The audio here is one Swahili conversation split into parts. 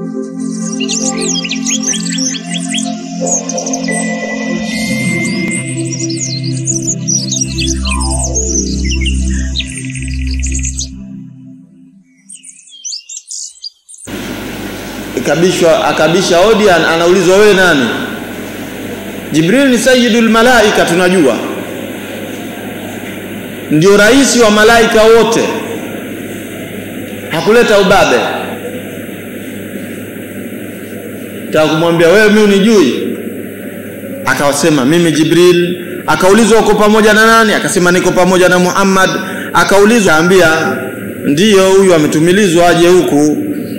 ikabishwa akabisha hodi an- anaulizwa wewe nani jibril ni sayyidul malaika tunajua ndio rais wa malaika wote hakuleta ubabe taka kumwambia wewe mimi unijui akawasema mimi jibril akaulizwa uko pamoja na nani akasema niko pamoja na muhammad akaulizwa ambia ndiyo huyu ametumilizwa aje huku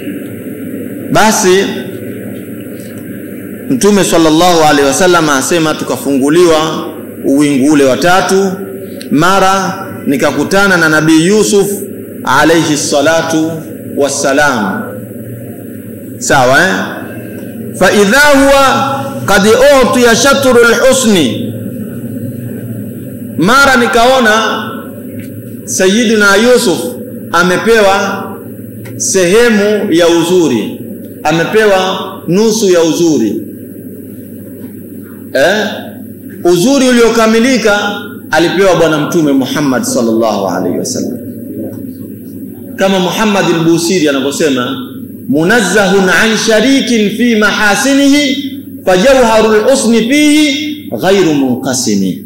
basi mtume sallallahu alaihi wasallam asema tukafunguliwa uwingu ule wa tatu mara nikakutana na nabii yusuf alaihi salatu wassalam sawa eh? faidha huwa kad utiya shatru lhusni mara nikaona sayidina yusuf amepewa sehemu ya uzuri amepewa nusu ya uzuri eh? uzuri uliokamilika alipewa bwana mtume Muhammad sallallahu alaihi wasallam kama Muhammad al-Busiri anavyosema munazzahun an sharikin fi mahasinihi fajawharul husni fihi ghairu munqasimi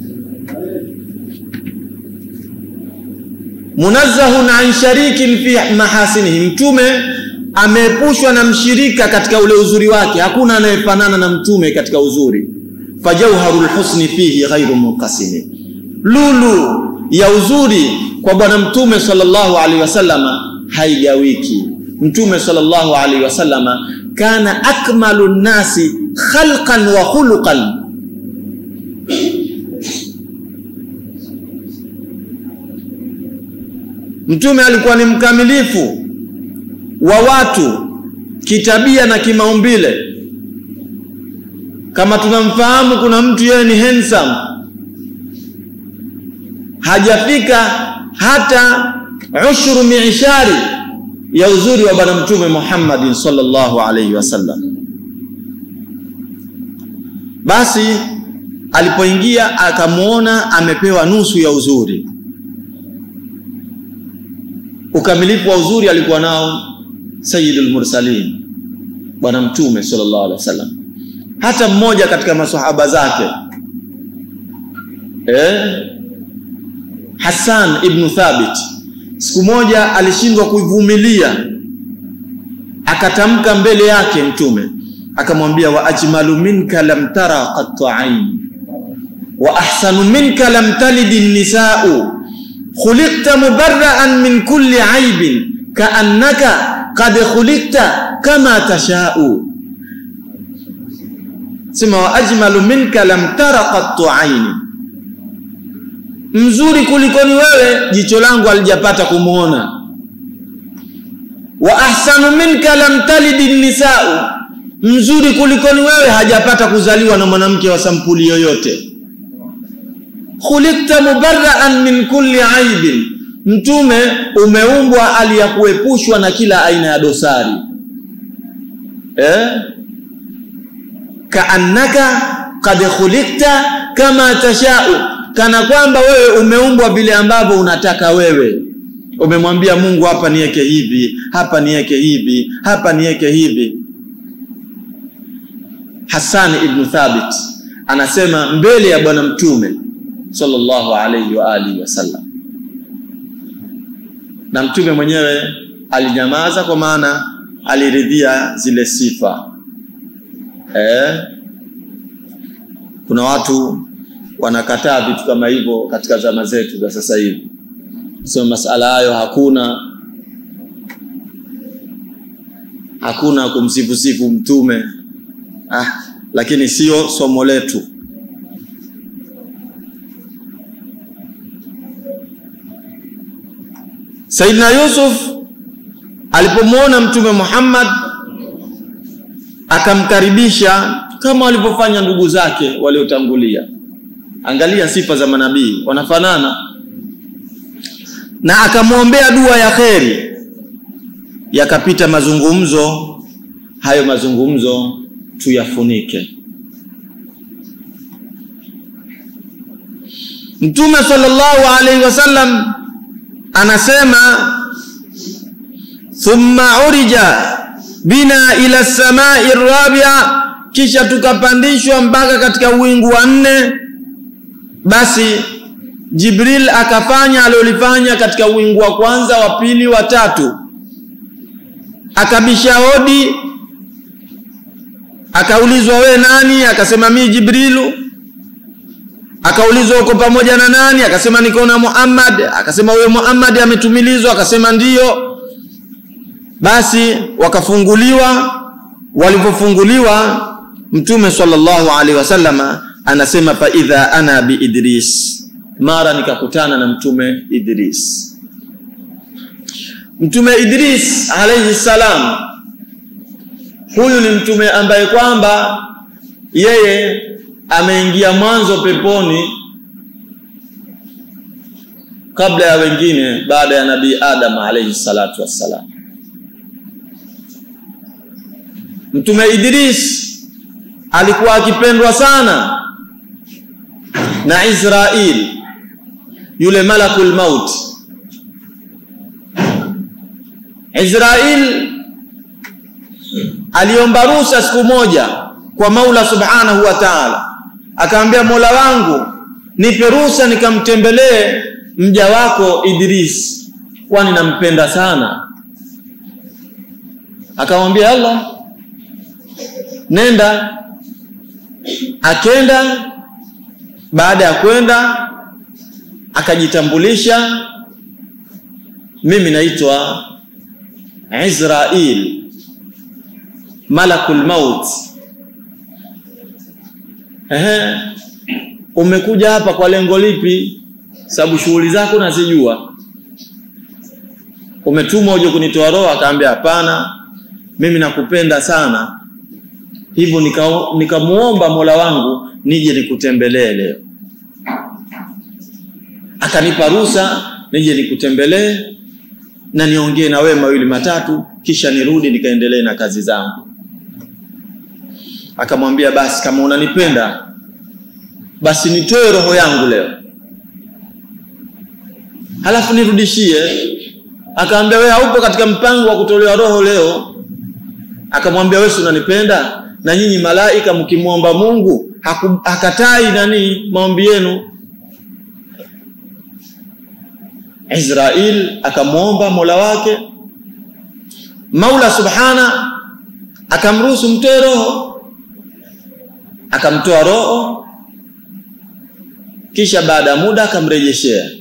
munazzahun an sharikin fi mahasinihi mtume ameepushwa na mshirika katika ule uzuri wake hakuna anayefanana na mtume katika uzuri fajauharul husni fihi ghairu munqasimi lulu ya uzuri kwa bwana mtume sallallahu alaihi wasallama haigawiki mtume sallallahu alaihi wasallama kana akmalu nnasi khalqan wa khuluqan mtume alikuwa ni mkamilifu wa watu kitabia na kimaumbile kama tunamfahamu kuna mtu yeye ni handsome hajafika hata ushuru miishari ya uzuri wa bwana mtume Muhammad sallallahu alaihi wasallam basi alipoingia akamwona amepewa nusu ya uzuri ukamilifu wa uzuri alikuwa nao sayyidul mursalin bwana mtume sallallahu alaihi wasallam hata mmoja katika maswahaba zake eh Hassan ibn Thabit siku moja alishindwa kuivumilia akatamka mbele yake mtume akamwambia wa ajmalu minka lam tara qattu ain wa ahsanu minka lam talid an-nisa'u khuliqta mubarra'an min kulli aibin ka'annaka qad khuliqta kama tasha'u sema wa ajmalu minka lam tara qattu aini mzuri kulikoni wewe jicho langu alijapata kumuona wa ahsanu minka lam talidi nisau mzuri kulikoni wewe hajapata kuzaliwa na mwanamke wa sampuli yoyote khulikta mubarraan min kulli aibin mtume umeumbwa aliyakuepushwa na kila aina ya dosari eh? kaannaka qad khulikta kama tashau kana kwamba wewe umeumbwa vile ambavyo unataka wewe umemwambia Mungu hapa niweke hivi hapa niweke hivi hapa niweke hivi Hassan ibn Thabit anasema mbele ya bwana mtume sallallahu alayhi wa alihi wasallam na mtume mwenyewe alinyamaza kwa maana aliridhia zile sifa eh kuna watu wanakataa vitu kama hivyo katika zama zetu za sasa hivi sema masala hayo hakuna hakuna kumsifusifu mtume ah, lakini sio somo letu Saidina Yusuf alipomwona mtume Muhammad akamkaribisha kama walivyofanya ndugu zake waliotangulia angalia sifa za manabii wanafanana na akamwombea dua ya kheri yakapita mazungumzo hayo mazungumzo tuyafunike. Mtume sallallahu alaihi wasallam anasema thumma urija bina ila samai rabia, kisha tukapandishwa mpaka katika wingu wa nne. Basi Jibril akafanya alilofanya katika wingu wa kwanza, wa pili, wa tatu, akabisha hodi, akaulizwa we nani? Akasema mi Jibrilu. Akaulizwa uko pamoja na nani? Akasema niko na Muhammad. Akasema wewe Muhammad ametumilizwa? Akasema ndiyo. Basi wakafunguliwa. Walipofunguliwa, Mtume sallallahu alaihi wasallama anasema fa idha ana bi Idris, mara nikakutana na Mtume Idris. Mtume Idris alaihi salam, huyu ni mtume ambaye kwamba yeye ameingia mwanzo peponi kabla ya wengine, baada ya Nabii Adam alayhi salatu wassalam. Mtume Idris alikuwa akipendwa sana na Israil, yule malakul maut. Israil aliomba ruhusa siku moja kwa Maula subhanahu wa ta'ala akaambia Mola wangu nipe ruhusa nikamtembelee mja wako Idris, kwani nampenda sana. Akamwambia Allah, nenda. Akenda. Baada ya kwenda, akajitambulisha, mimi naitwa Israil malakul maut Ehe, umekuja hapa kwa lengo lipi? Sababu shughuli zako nazijua. Umetumwa uje kunitoa roho? Akaambia hapana, mimi nakupenda sana, hivyo nikamuomba nika Mola wangu nije nikutembelee leo. Akanipa ruhusa nije nikutembelee na niongee na wewe mawili matatu, kisha nirudi nikaendelee na kazi zangu. Akamwambia basi, kama unanipenda basi nitoe roho yangu leo, halafu nirudishie. Akaambia wewe haupo katika mpango wa kutolewa roho leo. Akamwambia wewe, si unanipenda? Na nyinyi malaika mkimwomba Mungu haku, hakatai nani maombi yenu. Israel akamwomba Mola wake, Maula subhana akamruhusu mtoe roho, akamtoa roho, kisha baada ya muda akamrejeshea,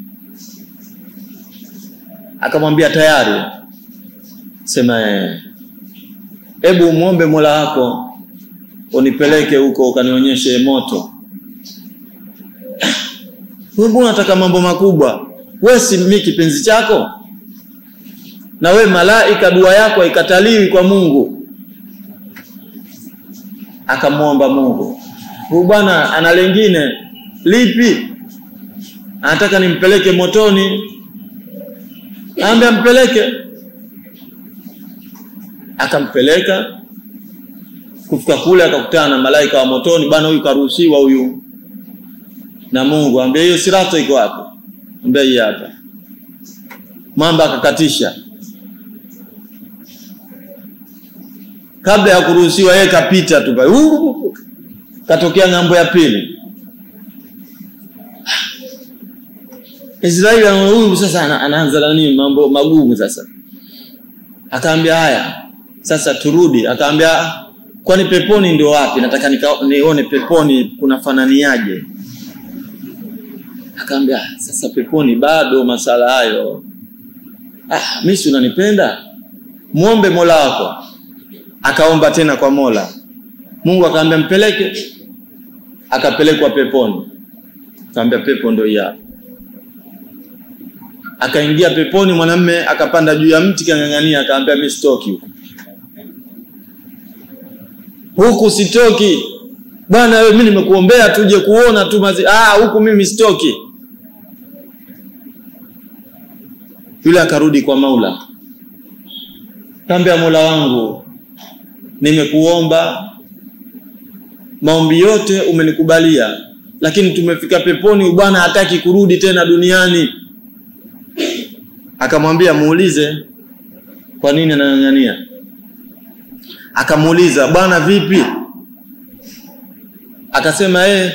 akamwambia tayari, sema hebu umwombe Mola wako unipeleke huko ukanionyeshe moto. Wewe mbona unataka mambo makubwa? Wewe si mimi kipenzi chako? Na we malaika, dua yako haikataliwi kwa Mungu. Akamwomba Mungu, huyu bwana ana lengine lipi? Anataka nimpeleke motoni. Aambia mpeleke. Akampeleka. Kufika kule akakutana na malaika wa motoni. Bwana, huyu karuhusiwa huyu na Mungu. Ambia hiyo sirato iko wapi? Ambia hii hapa. Mamba akakatisha kabla ya kuruhusiwa, yeye kapita tu pale, katokea ng'ambo ya pili. Israeli huyu sasa anaanza na nini, mambo magumu sasa. Akaambia haya, sasa turudi. Akaambia kwani peponi ndio wapi? Nataka nione peponi kunafananiaje. Akaambia sasa peponi bado masala hayo. Ah, mimi si unanipenda, muombe Mola wako. Akaomba tena kwa Mola, Mungu akaambia mpeleke. Akapelekwa peponi, akaambia pepo ndio hii hapa. Akaingia peponi, mwanamme akapanda juu ya mti kang'ang'ania, akaambia mimi sitoki huku, huku sitoki bwana, wewe mimi nimekuombea tuje kuona tu mazi. Ah, huku mimi sitoki. Yule akarudi kwa Maula, kaambia Mola wangu, nimekuomba maombi yote umenikubalia, lakini tumefika peponi, bwana hataki kurudi tena duniani. Akamwambia muulize kwa nini anang'ang'ania. Akamuuliza bwana, vipi? Akasema eh,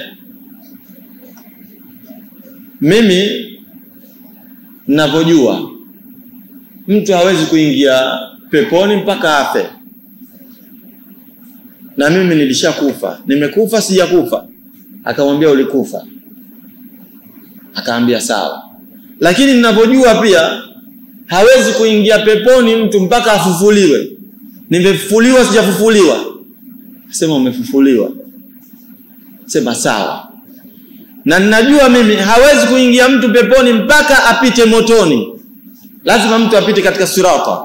mimi ninavyojua mtu hawezi kuingia peponi mpaka afe, na mimi nilishakufa. Nimekufa sijakufa? Akamwambia ulikufa. Akaambia sawa, lakini ninavyojua pia hawezi kuingia peponi mtu mpaka afufuliwe. Nimefufuliwa sijafufuliwa? Sema umefufuliwa. Sema sawa. Na ninajua mimi hawezi kuingia mtu peponi mpaka apite motoni. Lazima mtu apite katika sirata.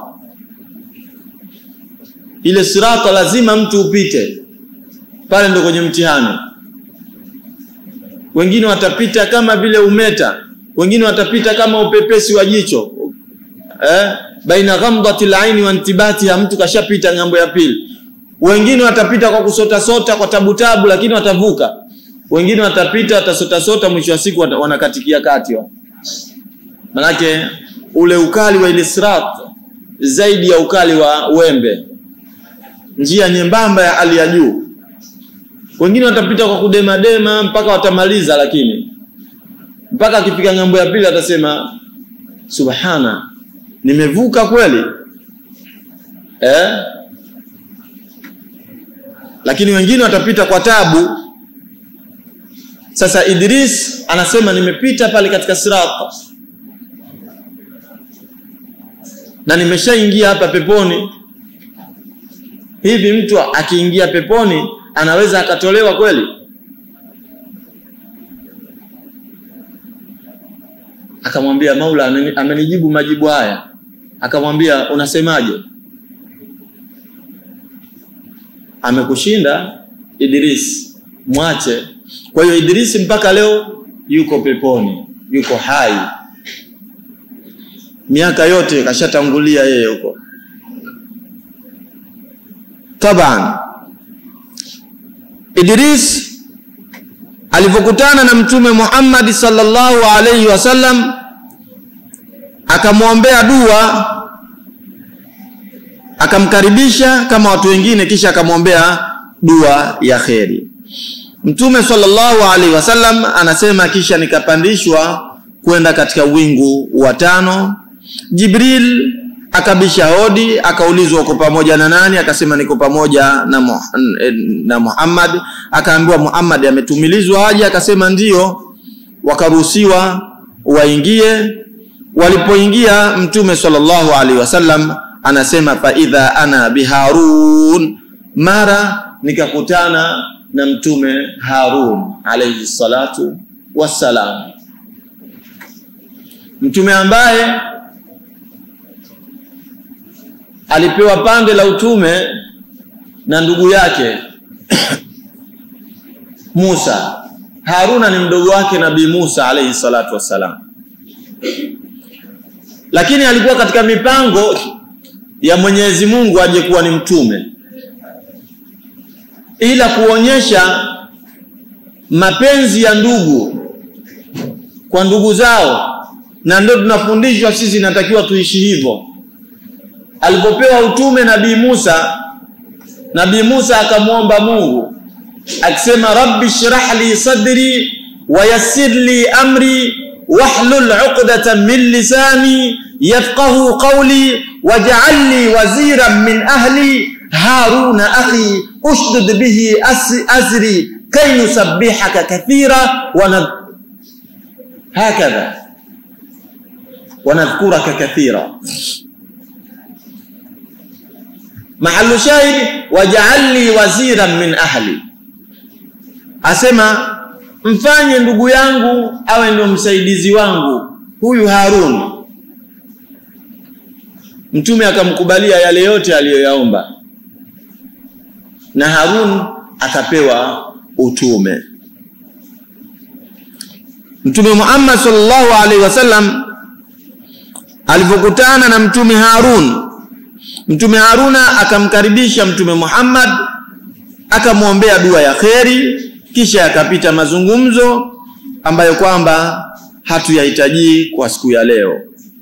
Ile sirata lazima mtu upite. Pale ndo kwenye mtihani. Wengine watapita kama vile umeta, wengine watapita kama upepesi wa jicho eh, baina ghamdati laini wa intibatiha, mtu kashapita ng'ambo ya pili. Wengine watapita kwa kusota sota kwa tabu tabu, lakini watavuka. Wengine watapita watasota sota, mwisho wa siku wanakatikia kati wa. Manake ule ukali wa ile sirat zaidi ya ukali wa wembe, njia nyembamba ya hali ya juu. Wengine watapita kwa kudemadema mpaka watamaliza, lakini mpaka akifika ng'ambo ya pili atasema subhana nimevuka kweli eh? Lakini wengine watapita kwa tabu. Sasa Idris anasema nimepita pale katika sirata na nimeshaingia hapa peponi. Hivi mtu akiingia peponi anaweza akatolewa kweli? Akamwambia Maula amenijibu majibu haya akamwambia unasemaje? Amekushinda Idris, mwache. Kwa hiyo Idris mpaka leo yuko peponi, yuko hai, miaka yote kashatangulia yeye huko. Taban, Idris alivyokutana na Mtume Muhammad sallallahu alaihi wasallam akamwombea dua, akamkaribisha kama watu wengine, kisha akamwombea dua ya kheri. Mtume sallallahu alaihi wasallam anasema, kisha nikapandishwa kwenda katika wingu wa tano. Jibril akabisha hodi, akaulizwa uko pamoja na nani? Akasema niko pamoja na, Muh na Muhammad. Akaambiwa Muhammad ametumilizwa haja, akasema ndiyo. Wakaruhusiwa waingie Walipoingia Mtume sallallahu alaihi wasallam anasema fa idha ana biharun, mara nikakutana na Mtume Harun alaihi salatu wassalam, mtume ambaye alipewa pande la utume na ndugu yake Musa. Haruna ni mdogo wake Nabii Musa alaihi salatu wassalam lakini alikuwa katika mipango ya Mwenyezi Mungu aje kuwa ni mtume, ila kuonyesha mapenzi ya ndugu kwa ndugu zao, na ndio tunafundishwa sisi, natakiwa tuishi hivyo. Alipopewa utume Nabii Musa, Nabii Musa akamwomba Mungu akisema, rabbi shrah li sadri wa yassir li amri wahlul uqdatan min lisani yafqahu qawli waj'al li waziran min ahli haruna akhi ushdud bihi azri kay nusabbihaka kathira wa hakadha wa nadhkuraka kathira mahallu shahid waj'al li waziran min ahli asema mfanye ndugu yangu awe ndio msaidizi wangu huyu Harun. Mtume akamkubalia yale yote aliyoyaomba, na Harun akapewa utume. Mtume Muhammad sallallahu alaihi wasallam alipokutana na Mtume Harun Mtume Haruna akamkaribisha Mtume Muhammad, akamwombea dua ya kheri, kisha yakapita mazungumzo ambayo kwamba hatuyahitaji kwa siku ya leo.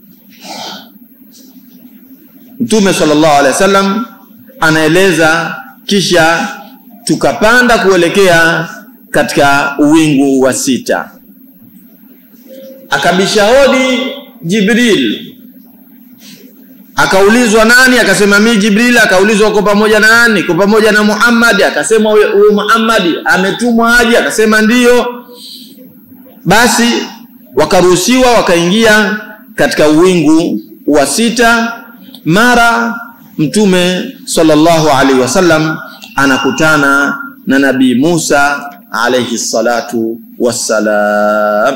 Mtume sallallahu alaihi wasallam anaeleza, kisha tukapanda kuelekea katika uwingu wa sita, akabisha hodi Jibril akaulizwa nani? Akasema mi Jibril. Akaulizwa uko pamoja na nani? Uko pamoja na Muhammad. Akasema huyo Muhammad ametumwa aje? Akasema ndiyo. Basi wakaruhusiwa wakaingia katika uwingu wa sita. Mara Mtume sallallahu alaihi wasallam anakutana na Nabii Musa alaihi salatu wassalam.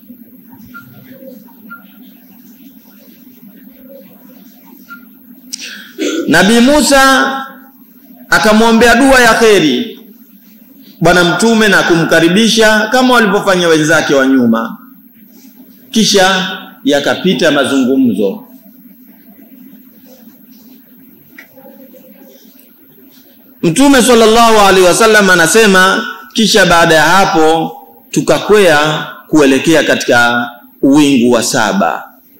Nabii Musa akamwombea dua ya kheri bwana mtume na kumkaribisha kama walivyofanya wenzake wa nyuma, kisha yakapita mazungumzo. Mtume sallallahu alaihi wasallam anasema, kisha baada ya hapo tukakwea kuelekea katika uwingu wa saba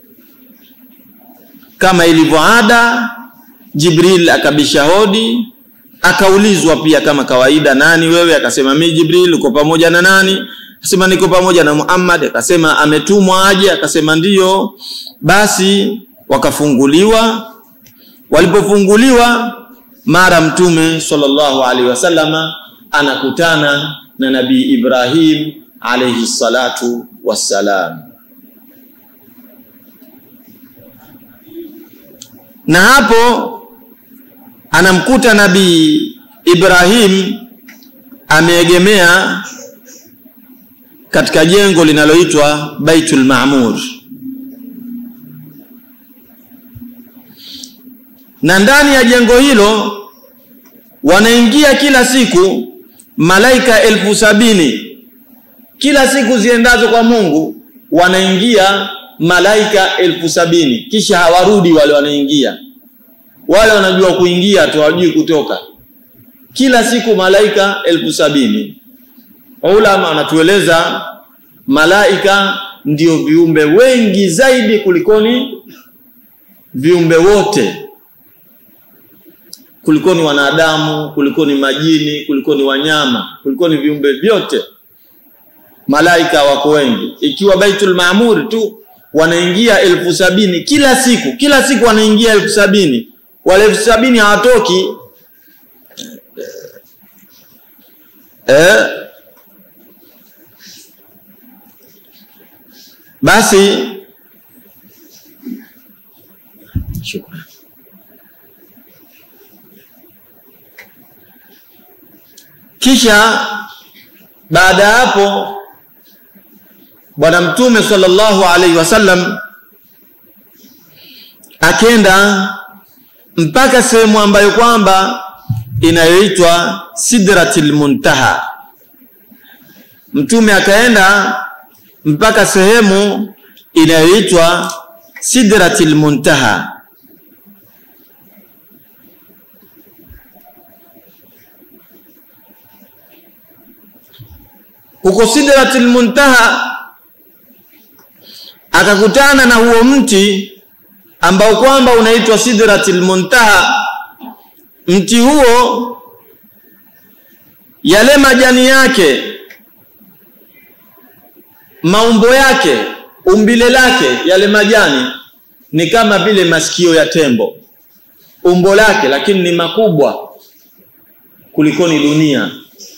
kama ilivyo ada Jibril akabisha hodi, akaulizwa pia kama kawaida, nani wewe? Akasema mimi Jibril. Uko pamoja na nani? Akasema niko pamoja na Muhammad. Akasema ametumwa aje? Akasema ndiyo. Basi wakafunguliwa. Walipofunguliwa, mara Mtume sallallahu alaihi wasallama anakutana na Nabii Ibrahim alaihi salatu wassalam. na hapo anamkuta Nabii Ibrahim ameegemea katika jengo linaloitwa Baitul Maamur, na ndani ya jengo hilo wanaingia kila siku malaika elfu sabini kila siku ziendazo kwa Mungu wanaingia malaika elfu sabini kisha hawarudi wale wanaingia wale wanajua kuingia tu hawajui kutoka kila siku malaika elfu sabini ulama wanatueleza malaika ndio viumbe wengi zaidi kulikoni viumbe wote kulikoni wanadamu kulikoni majini kulikoni wanyama kulikoni viumbe vyote malaika wako wengi ikiwa baitul maamur tu wanaingia elfu sabini kila siku kila siku wanaingia elfu sabini wale elfu sabini hawatoki eh, basi shukran kisha baada ya hapo bwana mtume sallallahu alaihi wasallam akenda mpaka sehemu ambayo kwamba inayoitwa sidratil muntaha mtume akaenda mpaka sehemu inayoitwa sidratil muntaha huko sidratil muntaha akakutana na huo mti ambao kwamba unaitwa sidratil muntaha mti huo yale majani yake maumbo yake umbile lake yale majani ni kama vile masikio ya tembo umbo lake lakini ni makubwa kulikoni dunia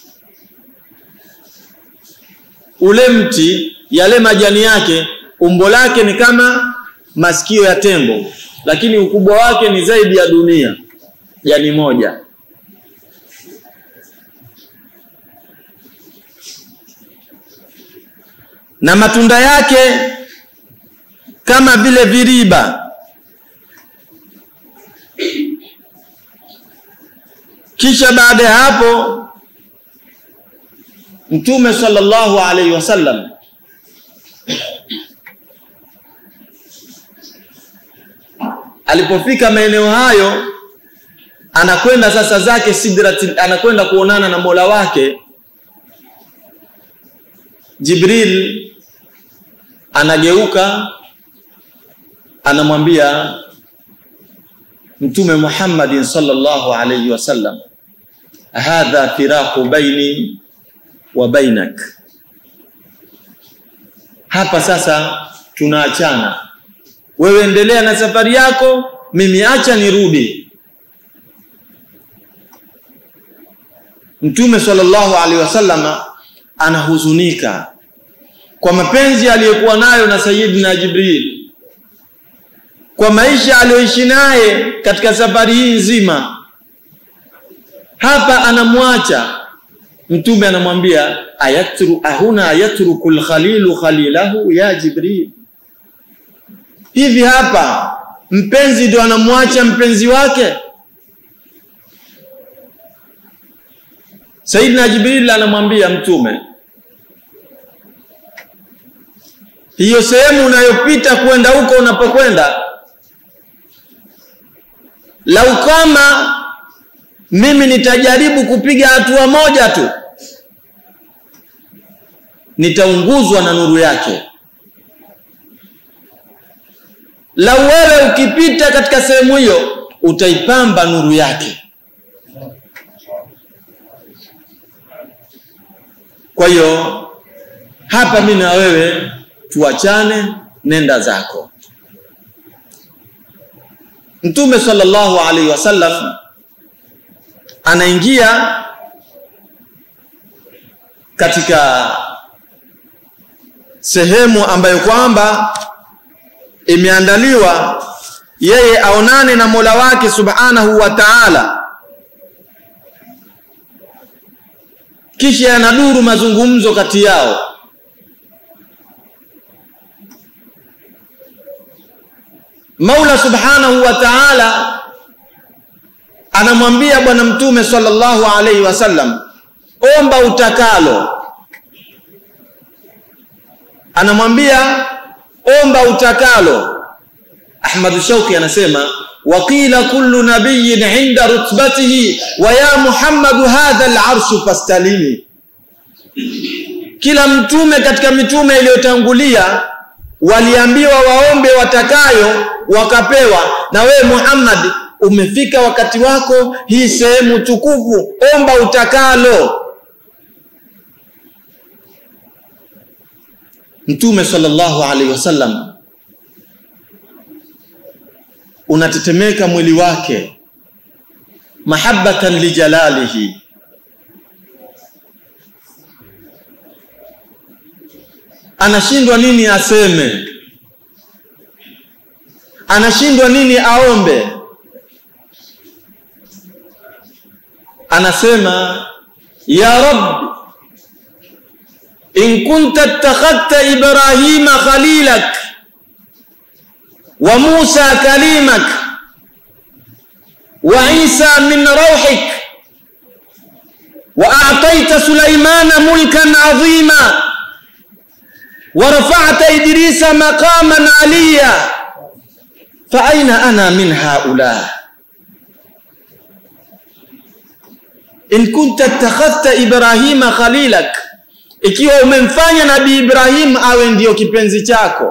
ule mti yale majani yake umbo lake ni kama masikio ya tembo lakini ukubwa wake ni zaidi ya dunia jani moja na matunda yake kama vile viriba kisha baada ya hapo mtume sallallahu alaihi wasallam alipofika maeneo hayo anakwenda sasa zake sidrati anakwenda kuonana na mola wake jibril anageuka anamwambia mtume muhammadin sallallahu alayhi wasallam hadha firaqu baini wa bainak hapa sasa tunaachana wewe endelea na safari yako mimi acha nirudi mtume sallallahu alaihi wasallam anahuzunika kwa mapenzi aliyokuwa nayo na Sayyidina Jibril kwa maisha aliyoishi naye katika safari hii nzima hapa anamwacha mtume anamwambia ayatru ahuna yatruku alkhalilu khalilahu ya Jibril hivi hapa mpenzi ndo anamwacha mpenzi wake Saidina Jibril anamwambia mtume hiyo sehemu unayopita kwenda huko unapokwenda lau kama mimi nitajaribu kupiga hatua moja tu nitaunguzwa na nuru yake lau wewe ukipita katika sehemu hiyo utaipamba nuru yake kwa hiyo hapa mimi na wewe tuachane nenda zako mtume sallallahu alaihi wasallam anaingia katika sehemu ambayo kwamba imeandaliwa yeye aonane na Mola wake Subhanahu wa Ta'ala kisha yanaduru mazungumzo kati yao Maula Subhanahu wa Ta'ala anamwambia bwana mtume sallallahu alaihi wasallam omba utakalo anamwambia omba utakalo Ahmad Shauki anasema waqila kullu nabiyyin inda rutbatihi wa ya Muhammad hadha al-arshu fastalimi kila mtume katika mitume iliyotangulia waliambiwa waombe watakayo wakapewa na wewe Muhammad umefika wakati wako hii sehemu tukufu omba utakalo Mtume sallallahu alaihi wasallam unatetemeka mwili wake mahabbatan lijalalihi anashindwa nini aseme anashindwa nini aombe anasema ya rab in kunta ittakhadta ibrahima khalilak wa musa kalimak wa isa min rawhik wa a'tayta sulaymana mulkan 'azima ورفعت إدريس مقاما عليا فأين أنا من هؤلاء إن كنت اتخذت إبراهيم خليلك ikiwa umemfanya nabii Ibrahim awe ndiyo kipenzi chako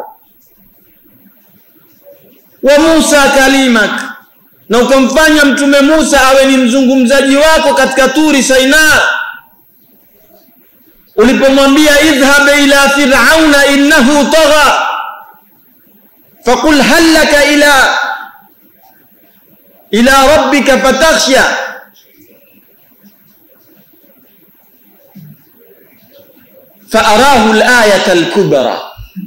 wa Musa kalimak na ukamfanya mtume Musa awe ni mzungumzaji wako katika turi Saina ulipomwambia idhhab ila fir'auna innahu tagha faqul hal laka ila ila rabbika fatakhsha فأراه الآية الكبرى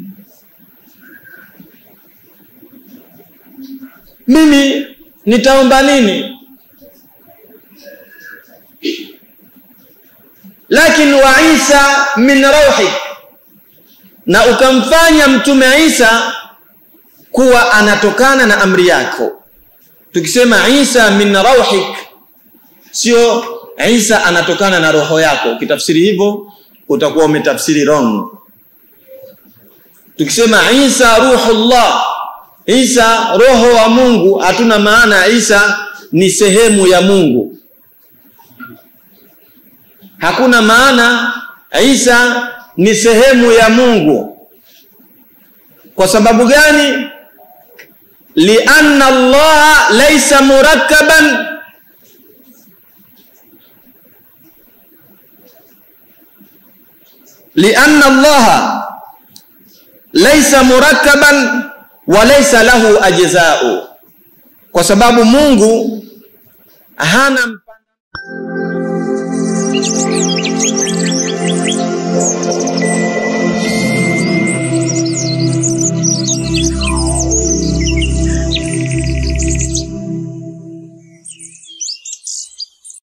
mimi nitaomba nini lakini wa Isa min rauhi na ukamfanya mtume Isa kuwa anatokana na amri yako tukisema Isa min rauhik sio Isa anatokana na roho yako ukitafsiri hivyo utakuwa umetafsiri wrong tukisema Isa ruhullah Isa roho wa Mungu hatuna maana Isa ni sehemu ya Mungu. Hakuna maana Isa ni sehemu ya Mungu. Kwa sababu gani? lianna Allah laysa murakkaban lianna Allah laysa murakkaban wa laysa lahu ajza'u, kwa sababu Mungu hana